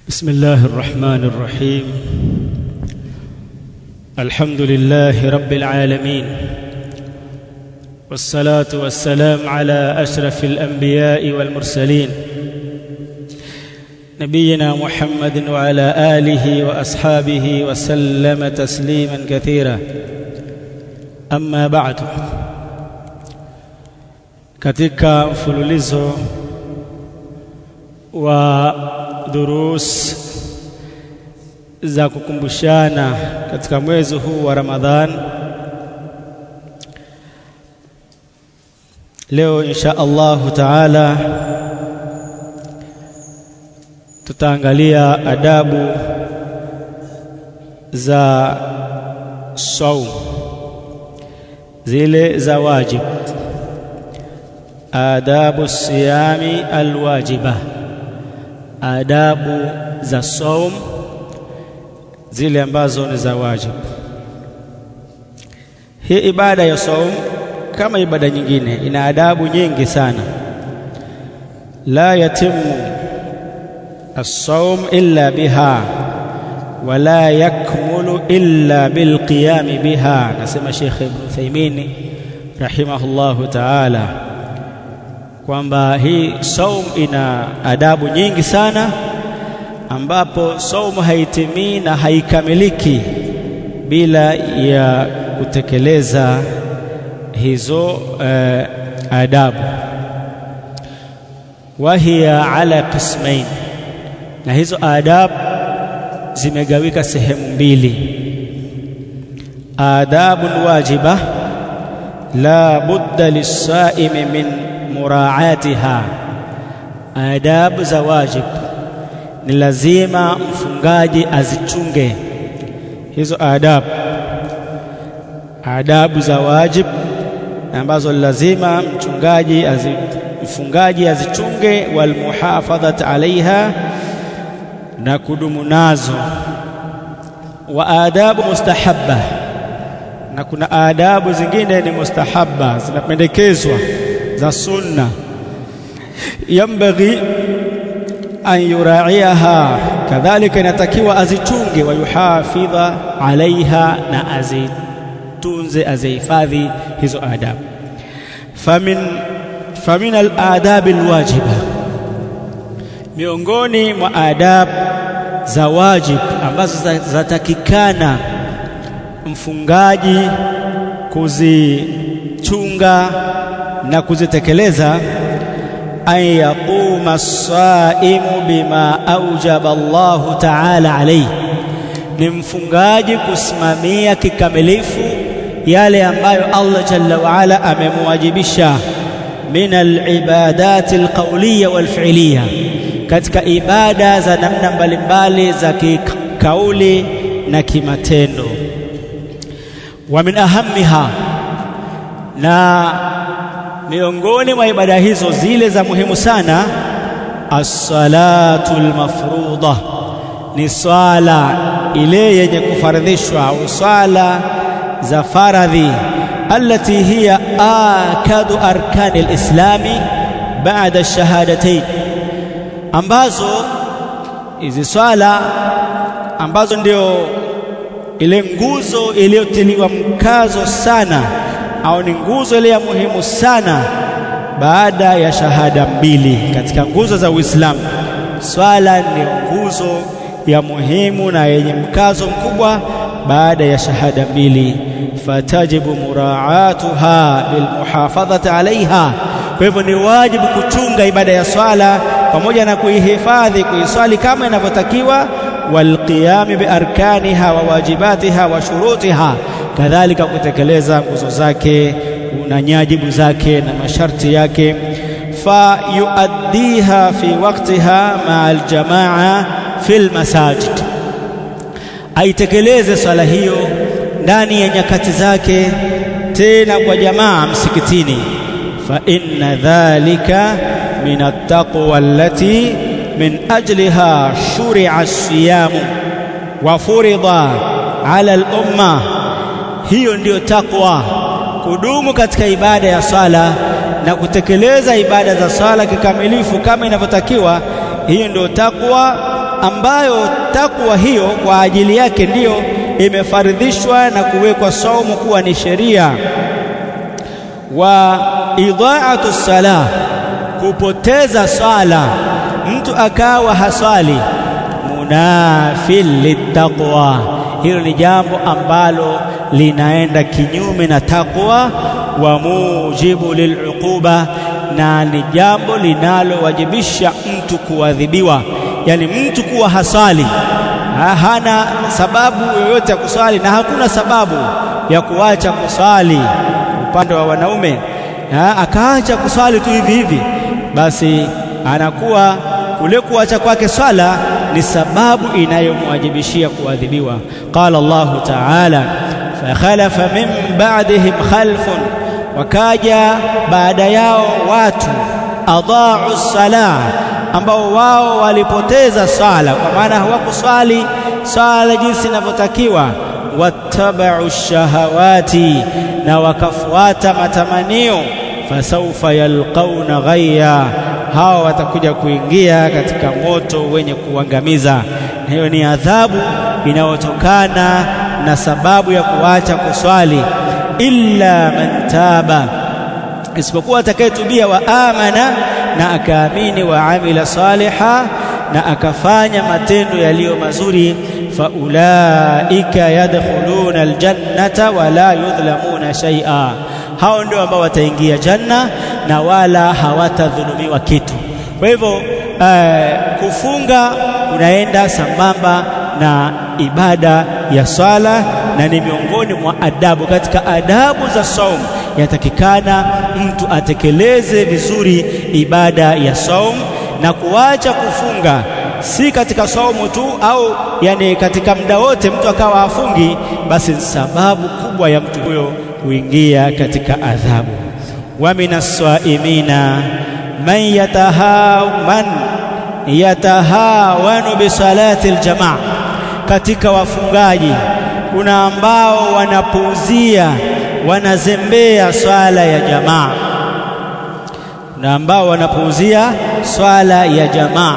بسم الله الرحمن الرحيم الحمد لله رب العالمين والصلاة والسلام على أشرف الأنبياء والمرسلين نبينا محمد وعلى آله وأصحابه وسلم تسليما كثيرا أما بعد katika mfululizo wa durus za kukumbushana katika mwezi huu wa Ramadhan leo insha Allahu taala tutaangalia adabu za saum zile za wajib adabu siyami alwajiba adabu za saum zile ambazo ni za wajibu hii ibada ya saum kama ibada nyingine ina adabu nyingi sana la yatimu as-sawm illa biha wala yakmulu illa bilqiyam biha nasema Sheikh Ibn Uthaymeen rahimahullahu ta'ala kwamba hii saum ina adabu nyingi sana ambapo saumu haitimii na haikamiliki bila ya kutekeleza hizo uh, adabu wahiya ala qismain na hizo adabu zimegawika sehemu mbili adabu wajiba la budda lisaimi min muraatiha adabu za wajib ni lazima mfungaji azichunge hizo adabu adabu za wajib ambazo lazima mchungaji azi, mfungaji azichunge walmuhafadhat alaiha na kudumu nazo wa adabu mustahabba na kuna adabu zingine ni mustahabba zinapendekezwa za sunna yambaghi an yuraiha kadhalika inatakiwa azichunge wa yuhafidha alaiha na azitunze azihifadhi hizo adabu famin famin aladab alwajiba miongoni mwa adabu za wajib ambazo zatakikana mfungaji kuzichunga na kuzitekeleza an yaquma as-saimu bima aujaba Allah ta'ala alayhi ni mfungaji kusimamia kikamilifu yale ambayo Allah jalla wa ala amemwajibisha min al-ibadat al-qawliya wal-fi'liya katika ibada za namna mbalimbali za kikauli na kimatendo wa min ahammiha na miongoni mwa ibada hizo zile za muhimu sana as-salatu al-mafruḍa ni swala ile yenye kufaradhishwa au swala za faradhi allati hiya akadu arkani al-islami baada ash-shahadatayn ambazo hizi swala ambazo ndio ile nguzo iliyotiliwa mkazo sana au ni nguzo ile ya muhimu sana baada ya shahada mbili katika nguzo za Uislamu. Swala ni nguzo ya muhimu na yenye mkazo mkubwa baada ya shahada mbili, fatajibu muraatuha bilmuhafadhati alaiha. Kwa hivyo ni wajibu kuchunga ibada ya swala pamoja na kuihifadhi, kuiswali kama inavyotakiwa, walqiyami biarkaniha wa wajibatiha wa shurutiha kadhalika kutekeleza nguzo zake na nyajibu zake na masharti yake fa yuaddiha fi waqtiha ma'a aljamaa fil masajid aitekeleze swala hiyo ndani ya nyakati zake tena kwa jamaa msikitini fa inna dhalika min attaqwa allati min ajliha shuri'a as-siyam wa furida 'ala al-ummah hiyo ndiyo takwa kudumu katika ibada ya swala na kutekeleza ibada za swala kikamilifu kama inavyotakiwa hiyo ndio takwa ambayo takwa hiyo kwa ajili yake ndiyo imefaridhishwa na kuwekwa saumu kuwa ni sheria wa idhaatu salah kupoteza swala mtu akawa haswali munafil littaqwa hilo ni jambo ambalo linaenda kinyume na takwa wa mujibu liluquba na ni jambo linalowajibisha mtu kuadhibiwa yani mtu kuwa haswali ha, hana sababu yoyote ya kuswali na hakuna sababu ya kuacha kuswali upande wa wanaume ha, akaacha kuswali tu hivi hivi basi anakuwa kule kuacha kwake swala ni sababu inayomwajibishia kuadhibiwa qala Allahu ta'ala fakhalafa min ba'dihim khalfun wakaja baada yao watu adhaa'u salah ambao wao walipoteza swala kwa maana hawakuswali swala jinsi inavyotakiwa wattaba'u shahawati na wakafuata matamanio fasaufa yalqauna ghayya hawa watakuja kuingia katika moto wenye kuangamiza hiyo ni adhabu inayotokana na sababu ya kuacha kuswali illa man taba isipokuwa atakayetubia wa amana na akaamini wa amila saliha na akafanya matendo yaliyo mazuri faulaika yadkhuluna aljannata wala yudhlamuna shay'a hao ndio ambao wataingia janna na wala hawatadhulumiwa kitu kwa hivyo uh, kufunga unaenda sambamba na ibada ya swala na ni miongoni mwa adabu katika adabu za saum yatakikana mtu atekeleze vizuri ibada ya saum na kuacha kufunga si katika saumu tu au yani katika muda wote mtu akawa afungi basi ni sababu kubwa ya mtu huyo kuingia katika adhabu wa minaswaimina man yataha man yatahawanu bisalati aljamaa katika wafungaji kuna ambao wanapuuzia wanazembea swala ya jamaa kuna ambao wanapuuzia swala ya jamaa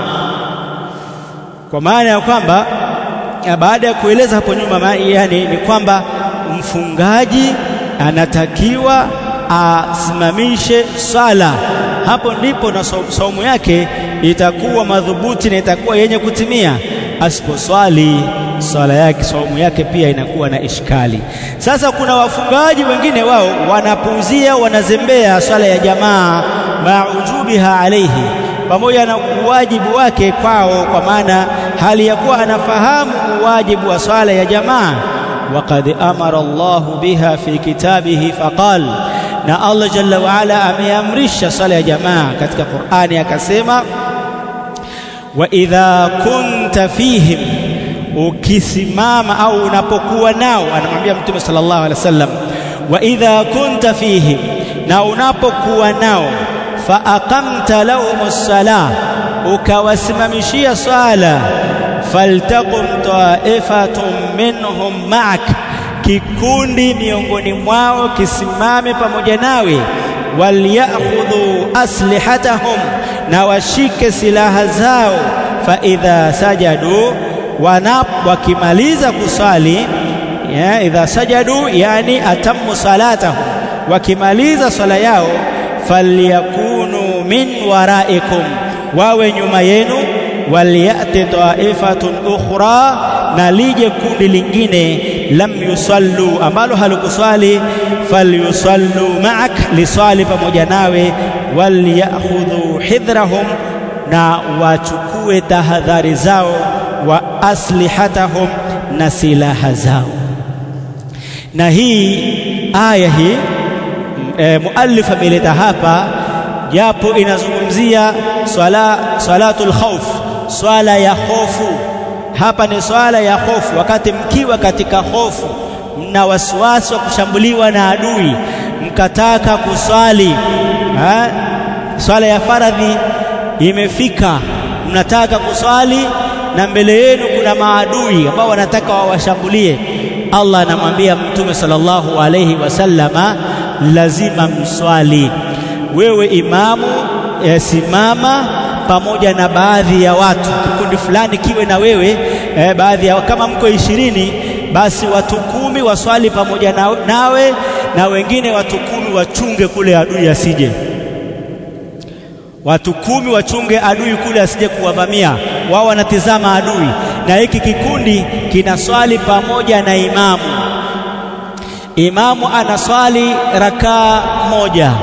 kwa maana ya kwamba baada ya kueleza hapo nyuma yani ni kwamba mfungaji anatakiwa asimamishe swala hapo ndipo na saumu yake itakuwa madhubuti na itakuwa yenye kutimia asiposwali swala yake saumu yake pia inakuwa na ishkali sasa kuna wafungaji wengine wao wanapuuzia wanazembea swala ya jamaa maujubiha alaihi pamoja na uwajibu wake kwao kwa maana hali ya kuwa anafahamu uwajibu wa swala ya jamaa وقد أمر الله بها في كتابه فقال na Allah jalla waala ameamrisha sala ya jamaa katika Qur'ani akasema wa idha kunta fihim ukisimama au unapokuwa nao anamwambia mtume sallallahu alaihi wasallam wa idha kunta fihim na unapokuwa nao fa aqamta lahumus salah ukawasimamishia swala faltaqum ta'ifatun minhum ma'ak kikundi miongoni mwao kisimame pamoja nawe walyakhudhu aslihatahum na washike silaha zao fa idha sajadu wanap wakimaliza kusali ya idha sajadu yani atammu salatahum wakimaliza swala yao falyakunu min waraikum wawe nyuma yenu waliyati taifatun ukhra na lije kundi lingine lam yusallu ambalo halikuswali falyusallu ma'ak liswali pamoja nawe walyakhudhu hidhrahum na wachukue tahadhari zao wa aslihatahum na silaha zao na hii aya hii e, muallif ameleta hapa japo inazungumzia swala salatul khawf swala ya hofu hapa ni swala ya hofu wakati mkiwa katika hofu mna wasiwasi wa kushambuliwa na adui mkataka kuswali ha? swala ya faradhi imefika mnataka kuswali na mbele yenu kuna maadui ambao wanataka wawashambulie Allah anamwambia mtume sallallahu alayhi wasallama lazima mswali wewe imamu e, simama pamoja na baadhi ya watu, kikundi fulani kiwe na wewe eh, baadhi ya kama mko ishirini, basi watu kumi waswali pamoja na, nawe na wengine watu kumi wachunge kule adui asije. Watu kumi wachunge adui kule asije kuwavamia, wao wanatizama adui, na hiki kikundi kinaswali pamoja na imamu. Imamu anaswali rakaa moja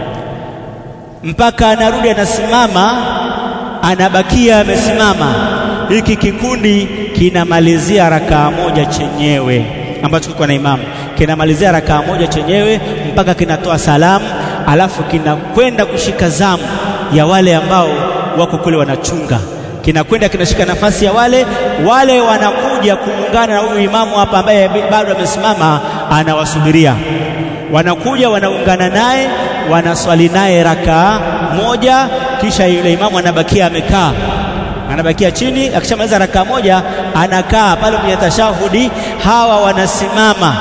mpaka anarudi anasimama, anabakia amesimama. Hiki kikundi kinamalizia rakaa moja chenyewe ambacho kiko na imamu, kinamalizia rakaa moja chenyewe mpaka kinatoa salamu, alafu kinakwenda kushika zamu ya wale ambao wako kule wanachunga, kinakwenda kinashika nafasi ya wale wale, wanakuja kuungana na huyu imamu hapa ambaye bado amesimama, anawasubiria wanakuja wanaungana naye wanaswali naye rakaa moja, kisha yule imamu anabakia amekaa, anabakia chini. Akishamaliza rakaa moja anakaa pale kwenye tashahudi, hawa wanasimama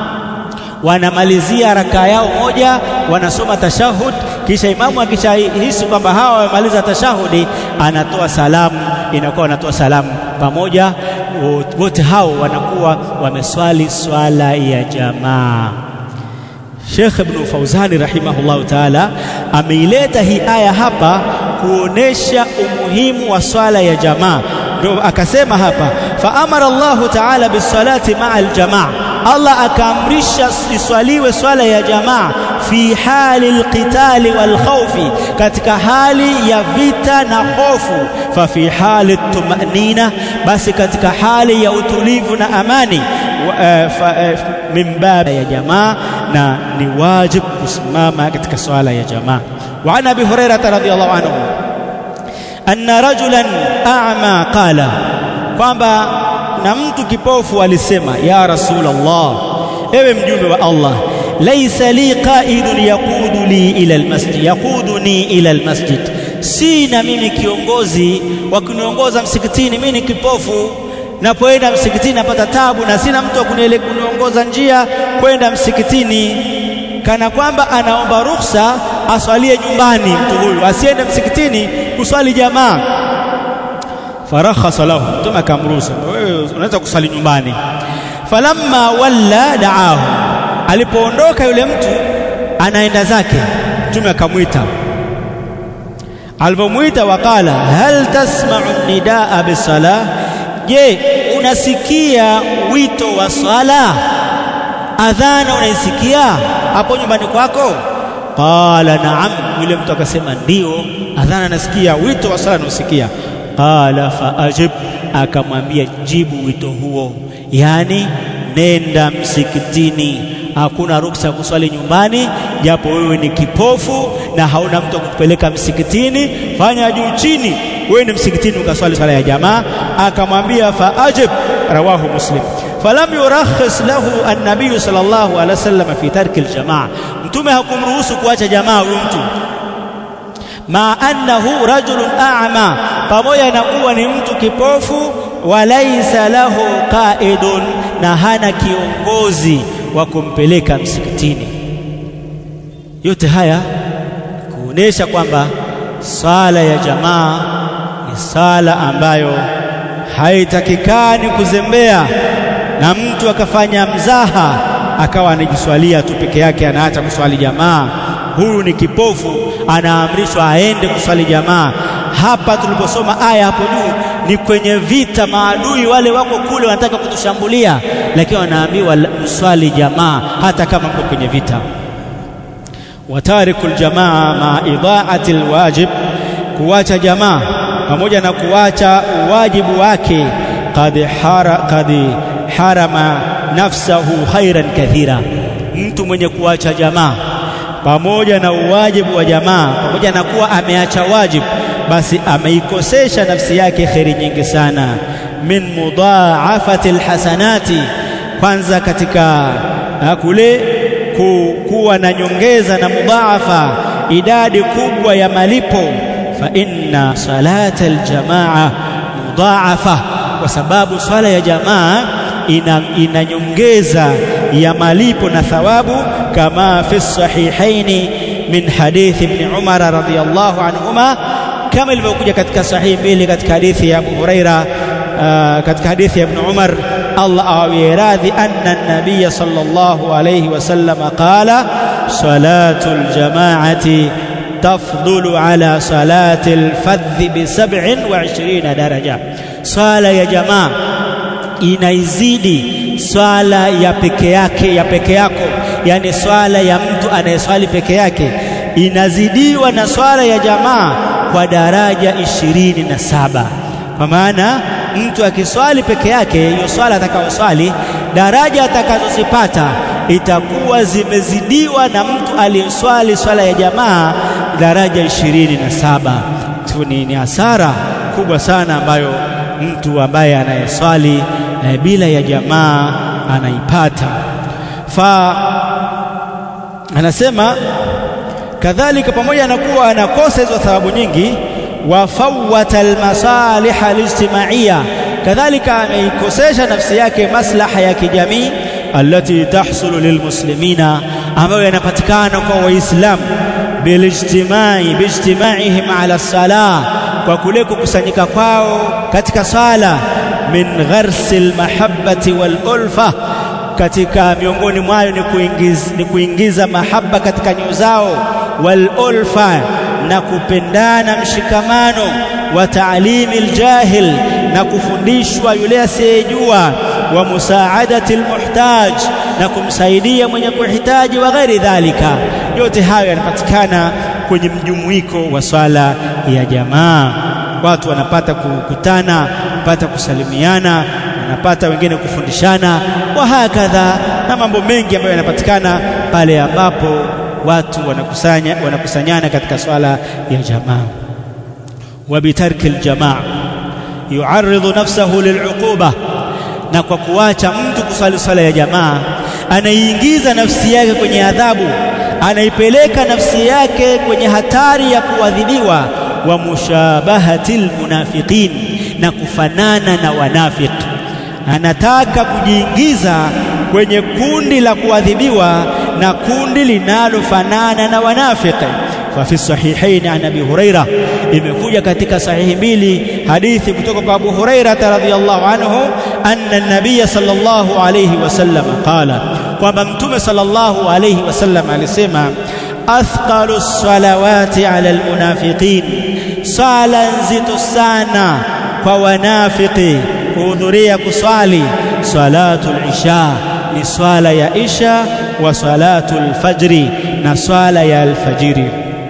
wanamalizia rakaa yao moja, wanasoma tashahud, kisha imamu akishahisi kwamba hawa wamemaliza tashahudi, anatoa salamu, inakuwa wanatoa salamu pamoja, wote hao wanakuwa wameswali swala ya jamaa. Sheikh Ibn Fauzani rahimahullahu taala ameileta hii aya hapa kuonesha umuhimu wa swala ya jamaa, ndio akasema hapa fa amara Allahu taala bisalati maa aljamaa, Allah akaamrisha iswaliwe swala ya jamaa fi hali alqitali walkhawfi, katika hali ya vita na hofu. Fa fi hali tumanina, basi katika hali ya utulivu na amani min babi ya jamaa na ni wajib kusimama katika swala ya jamaa. Wa an Abi Hurairah radhiyallahu anhu anna rajulan a'ma qala, kwamba na mtu kipofu alisema, ya Rasulullah, ewe mjumbe wa Allah, laisa li qaidun yaqudu li ila almasjid yaquduni ila almasjid, sina mimi kiongozi wa kuniongoza msikitini, mimi ni kipofu napoenda msikitini napata tabu na sina mtu wa kuniongoza njia kwenda msikitini, kana kwamba anaomba ruhusa aswalie nyumbani. Mtu huyu asiende msikitini kuswali jamaa. Farakhasa lahu, Mtume akamruhusu, wewe unaweza kuswali nyumbani. Falamma walla daahu, alipoondoka yule mtu anaenda zake, Mtume akamwita. Alipomwita, waqala hal tasma'u nidaa bisalah Je, unasikia wito wa swala? Adhana unaisikia hapo nyumbani kwako? Qala naam, yule mtu akasema ndio, adhana nasikia, wito wa swala nausikia. Qala fa ajib, akamwambia jibu wito huo, yaani nenda msikitini. Hakuna ruksa kuswali nyumbani, japo wewe ni kipofu na hauna mtu wa kukupeleka msikitini. Fanya juu chini wewe ni msikitini ukaswali swala ya jamaa. Akamwambia fa ajib, rawahu Muslim. Falam yurakhis lahu an-nabiy sallallahu alaihi wasallam fi tarki al-jamaa, mtume hakumruhusu kuacha jamaa huyo mtu, ma annahu rajulun a'ma, pamoja na kuwa ni mtu kipofu, walaisa lahu qaidun, na hana kiongozi wa kumpeleka msikitini. Yote haya kuonesha kwamba swala ya jamaa ni sala ambayo haitakikani kuzembea na mtu akafanya mzaha akawa anajiswalia tu peke yake, anaacha kuswali jamaa. Huyu ni kipofu, anaamrishwa aende kuswali jamaa. Hapa tuliposoma aya hapo juu ni kwenye vita, maadui wale wako kule wanataka kutushambulia, lakini wanaambiwa mswali jamaa hata kama mko kwenye vita. Watariku ljamaa ma idaati lwajib, kuwacha jamaa pamoja na kuwacha wajibu wake, qad hara, qad harama nafsahu khairan kathira, mtu mwenye kuacha jamaa pamoja na uwajibu wa jamaa, pamoja na kuwa ameacha wajibu, basi ameikosesha nafsi yake kheri nyingi sana. Min mudhaafati alhasanati, kwanza katika kule ku, kuwa na nyongeza na mudhaafa, idadi kubwa ya malipo. Fa inna salata aljamaa mudhaafa, kwa sababu swala ya jamaa ina, ina nyongeza ya malipo na thawabu, kama fi sahihaini min hadithi ibn Umar radhiyallahu anhuma kama ilivyokuja katika sahihi mbili katika hadithi ya Abu Huraira uh, katika hadithi ya Ibn Umar Allah awawie radhi anna an-nabiy sallallahu alayhi wasallam qala salatul jama'ati tafdulu ala salati al-fadh bi 27 daraja swala ya jamaa inaizidi swala ya peke yake ya peke yako yani swala ya mtu anayeswali peke yake inazidiwa na swala ya jamaa kwa daraja ishirini na saba kwa maana mtu akiswali peke yake hiyo swala atakayoswali daraja atakazozipata itakuwa zimezidiwa na mtu aliyeswali swala ya jamaa daraja ishirini na saba ni, ni hasara kubwa sana ambayo mtu ambaye anayeswali e, bila ya jamaa anaipata fa anasema kadhalika pamoja na kuwa anakosa hizo thawabu nyingi wafawata almasalih alijtimaiya kadhalika ameikosesha nafsi yake maslaha ya kijamii alati tahsulu lilmuslimina ambayo yanapatikana kwa waislamu bilijtimai bijtimaihim ala salah kwa kule kukusanyika kwao katika sala min gharsi almahabbati walulfa katika miongoni mwayo ni kuingiza, ni kuingiza mahaba katika nyoyo zao walulfa na kupendana mshikamano wa taalimi aljahil na kufundishwa yule asiyejua wa musaadati almuhtaj na kumsaidia mwenye kuhitaji wa ghairi dhalika yote hayo yanapatikana kwenye mjumuiko wa swala ya jamaa watu wanapata kukutana wanapata kusalimiana wanapata wengine kufundishana wa hakadha na mambo mengi ambayo yanapatikana pale ambapo watu wanakusanya wanakusanyana katika swala ya jamaa wa bitarki aljamaa yuarridhu nafsahu lil'uquba na kwa kuacha mtu kuswali swala ya jamaa anaiingiza nafsi yake kwenye adhabu anaipeleka nafsi yake kwenye hatari ya kuadhibiwa wa mushabahatil munafiqin na kufanana na wanafiki anataka kujiingiza kwenye kundi la kuadhibiwa na kundi linalofanana na wanafiki ففي الصحيحين عن ابي هريره imekuja katika sahihi mbili hadithi kutoka kwa Abu Huraira radhiyallahu anhu anna an-nabiy sallallahu alayhi wasallam qala kwamba mtume sallallahu alayhi wasallam alisema athqalu salawati ala almunafiqin sala nzito sana kwa wanafiki kuhudhuria kuswali salatul isha ni swala ya isha wa salatul fajri na swala ya alfajiri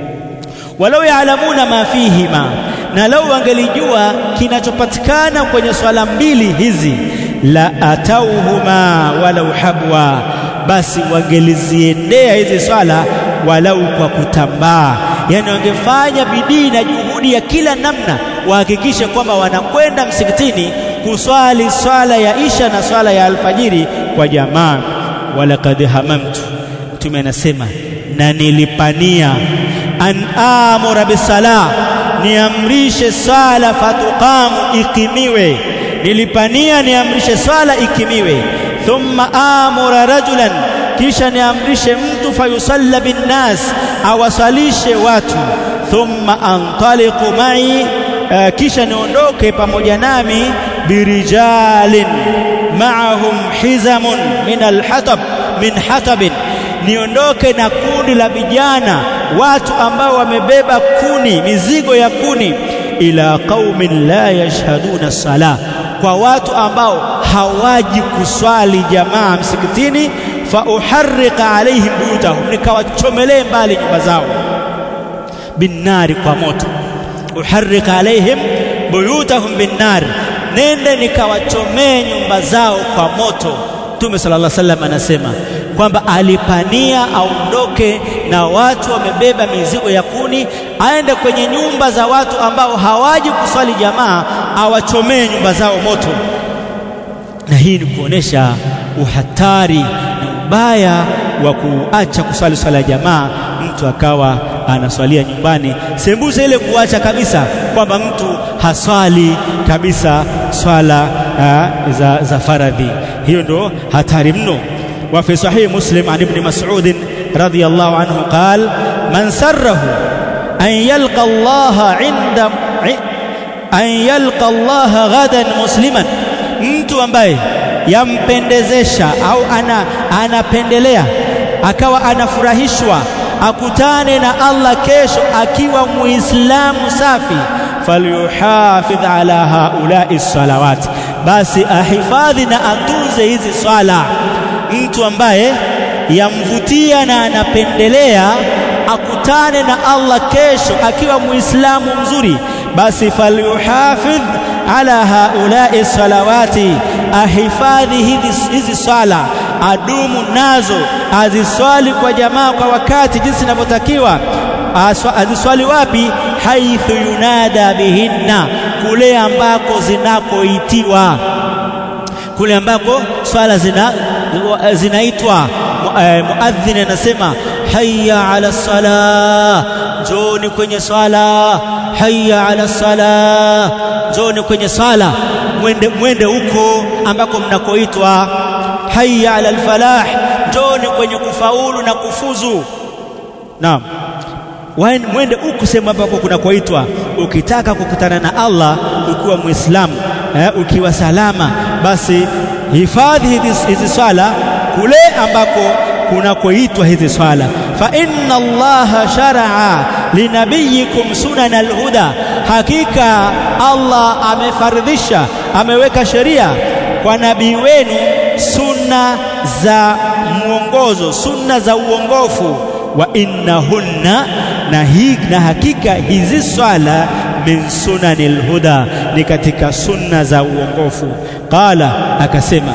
walau yaalamuna ma fihima na lau wangelijua kinachopatikana kwenye swala mbili hizi la atauhuma walau habwa basi wangeliziendea hizi swala walau kwa kutambaa yani wangefanya bidii na juhudi ya kila namna wahakikishe kwamba wanakwenda msikitini kuswali swala ya isha na swala ya alfajiri kwa jamaa walaqad hamamtu mtume anasema na nilipania an amura bisala niamrishe sala fatuqamu ikimiwe nilipania niamrishe swala ikimiwe thumma amura rajulan kisha niamrishe mtu fayusalla binnas awasalishe watu thumma antaliqu mai uh, kisha niondoke pamoja nami birijalin ma'ahum hizamun min alhatab min hatabin niondoke na kundi la vijana watu ambao wamebeba kuni mizigo ya kuni ila qaumin la yashhaduna sala kwa watu ambao hawaji kuswali jamaa msikitini fa uharriqa alaihim buyutahum nikawachomelee mbali nyumba zao binnari kwa moto uharriqa alaihim buyutahum binnari nende nikawachomee nyumba zao kwa moto Mtume sallallahu alaihi wasallam anasema kwamba alipania aondoke na watu wamebeba mizigo ya kuni aende kwenye nyumba za watu ambao hawaji kuswali jamaa awachomee nyumba zao moto na hii ni kuonesha uhatari na ubaya wa kuacha kuswali swala ya jamaa mtu akawa anaswalia nyumbani sembuse ile kuacha kabisa kwamba mtu haswali kabisa swala uh, za, za faradhi hiyo ndo hatari mno وفي صحيح مسلم عن ابن مسعود رضي الله عنه قال من سره an yalqa Allah inda an yalqa Allah ghadan musliman mtu ambaye yampendezesha au ana, anapendelea akawa anafurahishwa akutane na Allah kesho akiwa muislamu safi falyuhafidh ala haulai salawat basi ahifadhi na atunze hizi swala mtu ambaye yamvutia na anapendelea akutane na Allah kesho akiwa muislamu mzuri basi falyuhafidh ala haulai salawati ahifadhi hizi, hizi swala adumu nazo aziswali kwa jamaa kwa wakati jinsi inavyotakiwa aziswali wapi haithu yunada bihinna kule ambako zinakoitiwa kule ambako swala zina zinaitwa muadhin anasema hayya ala sala njoni kwenye swala hayya ala sala njoni kwenye swala mwende mwende huko ambako mnakoitwa hayya ala alfalah njoni kwenye kufaulu na kufuzu naam mwende huku sehemu ambako kunakoitwa ukitaka kukutana na Allah ukiwa muislamu eh, ukiwa salama basi hifadhi hizi, hizi swala kule ambako kunakoitwa hizi swala fa inna allaha sharaa linabiyikum sunan alhuda hakika Allah amefardhisha ameweka sheria kwa nabii wenu sunna za mwongozo sunna za uongofu wa innahunna na, hi, na hakika hizi swala min sunanil huda ni katika sunna za uongofu qala akasema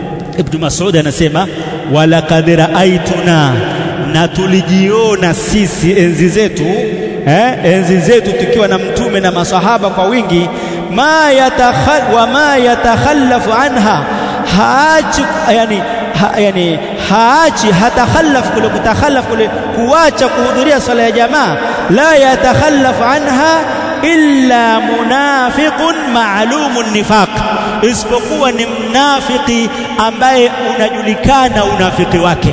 ibn Mas'ud anasema walaqad ra'aytuna na tulijiona sisi enzi zetu eh, enzi zetu tukiwa na mtume na masahaba kwa wingi ma yatakhal wa ma yatakhallafu anha haachi yani ha, yani haachi hatakhallaf kule kutakhallaf kule kuacha kuhudhuria swala ya jamaa la yatakhallaf anha illa munafiqun ma'lumun nifaq isipokuwa ni mnafiki ambaye unajulikana unafiki wake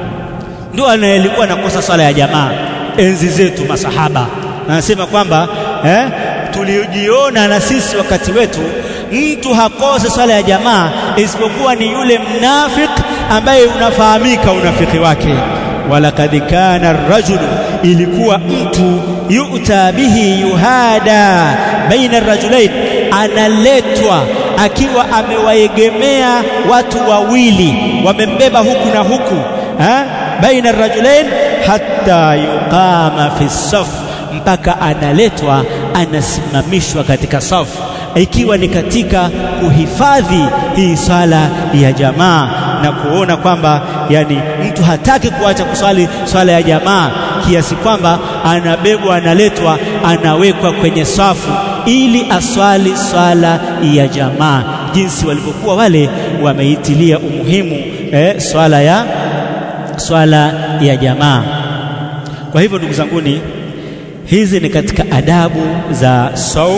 ndio anayelikuwa nakosa swala ya jamaa enzi zetu masahaba anasema kwamba eh, tulijiona na sisi wakati wetu mtu hakose swala ya jamaa isipokuwa ni yule mnafik ambaye unafahamika unafiki wake walakad kana ar-rajulu ilikuwa mtu yu'ta bihi yuhada baina ar-rajulain analetwa akiwa amewaegemea watu wawili wamembeba huku na huku ha? baina ar-rajulain hatta yuqama fi saf mpaka analetwa anasimamishwa katika safu ikiwa ni katika kuhifadhi hii swala ya jamaa na kuona kwamba yani mtu hataki kuacha kuswali swala ya jamaa kiasi kwamba anabebwa analetwa anawekwa kwenye safu ili aswali swala ya jamaa jinsi walivyokuwa wale wameitilia umuhimu eh, swala ya swala ya jamaa kwa hivyo ndugu zanguni hizi ni katika adabu za saum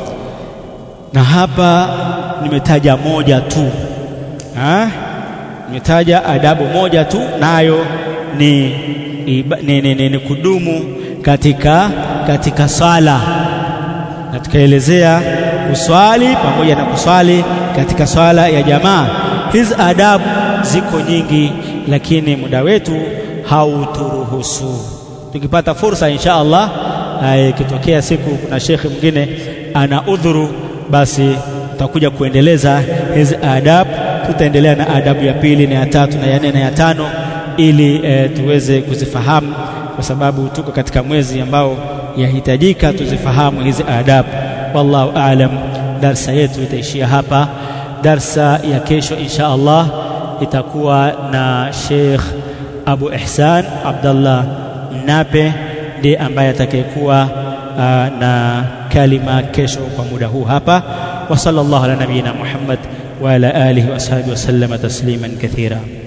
na hapa nimetaja moja tu ha? nimetaja adabu moja tu nayo ni, ni, ni, ni, ni kudumu katika katika swala na tukaelezea kuswali pamoja na kuswali katika swala ya jamaa hizi adabu ziko nyingi lakini muda wetu hauturuhusu tukipata fursa insha Allah ikitokea siku kuna shekhe mwingine ana udhuru basi tutakuja kuendeleza hizi adabu tutaendelea na adabu ya pili na ya tatu na ya nne na ya tano ili e, tuweze kuzifahamu kwa sababu tuko katika mwezi ambao yahitajika tuzifahamu hizi adabu wallahu aalam darsa yetu itaishia hapa darsa ya kesho insha Allah itakuwa na Sheikh Abu Ihsan Abdallah Nape ndiye ambaye atakayekuwa na kalima kesho kwa muda huu hapa wa sallallahu ala nabiyina Muhammad wa ala alihi wa ashabihi wa sallama tasliman kathira